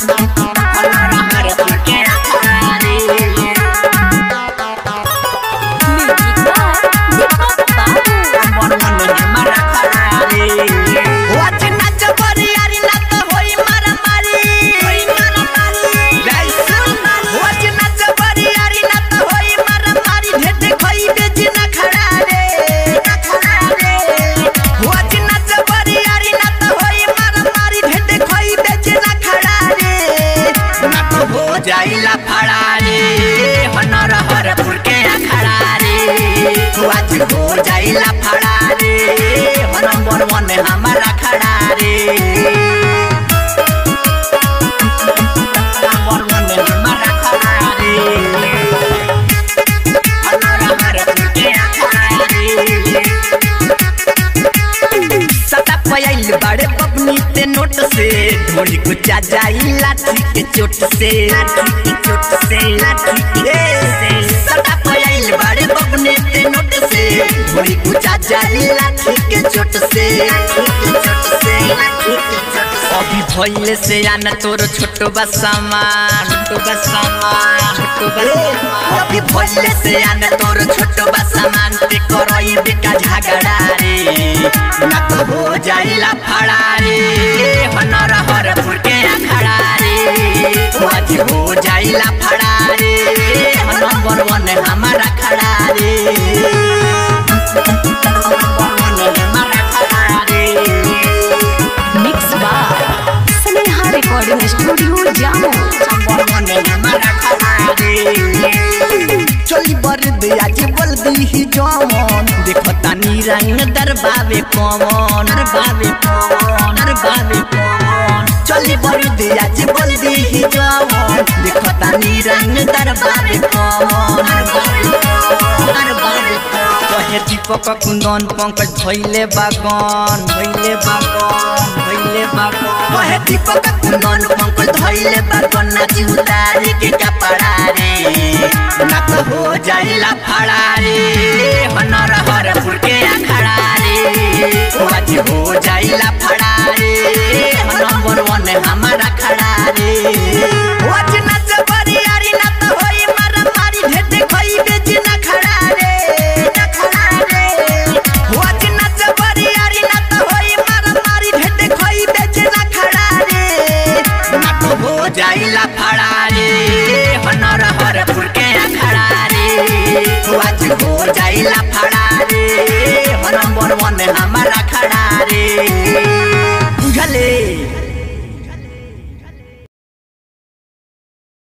हनर हरपुर के अखाड़ा रे म्यूजिक बाय दीपक बाबू मन मन हमारा खड़ा रे वाच नाच बरियारी ना तो होई मारा मारी होई मारा मारी लाइसन वाच नाच बरियारी ना तो होई मारा मारी ढेटे खोई बेच ना खड़ा रे ना खड़ा रे वाच नाच बरियारी ना तो होई मारा मारी ढेटे खोई बेच ना खड़ा रे ना तो हो जाइला फड़ा रे हनर हरपुर के अखड़ा रे आज हो जाइला फड़ा रे हो नंबर वन हमारा खड़ा रे नंबर वन हमारा खड़ा रे हनर हरपुर के अखड़ा रे सदा पयाइल बड़े बबनी ते नोट से ढोली कुचा जाई लाठी के चोट से लाठी के चोट से लाठी के से सदा पयाइल बड़े बबनी ते नोट से ढोली कुचा जाई लाठी के चोट से लाठी के चोट से लाठी के चोट से अभी भइले से आना तोर छोटो बा सामान छोटो बा सामान छोटो बा सामान अभी भइले से आना तोर छोटो बा सामान ते करई बेका झगड़ा रे ना तो हो जाइला फड़ा रे हनर हरपुर के अखड़ा रे आज हो जाइला फड़ा रे नंबर वन हमारा खड़ा रे नंबर वन हमारा खड़ा रे mix by Sneha recording studio Jamo चली बर दिया जे बोल दी ही जमन देखो तानी रंग दरबावे कमन दरबावे कमन दरबावे कमन चली बर दिया जे बोल दी ही जमन देखो तानी रंग दरबावे कमन दरबावे कमन दरबावे कहे दीपक कुंदन पंकज भइले बागन भइले बागन भइले बागन कहे दीपक कुंदन पंकज भइले बागन नाची उतारी के कपड़ा रे ना तो हो जाइला फड़ा रे हनर हरपुर के अखड़ा रे आज हो जाइला फड़ा रे नंबर वन हमारा खड़ा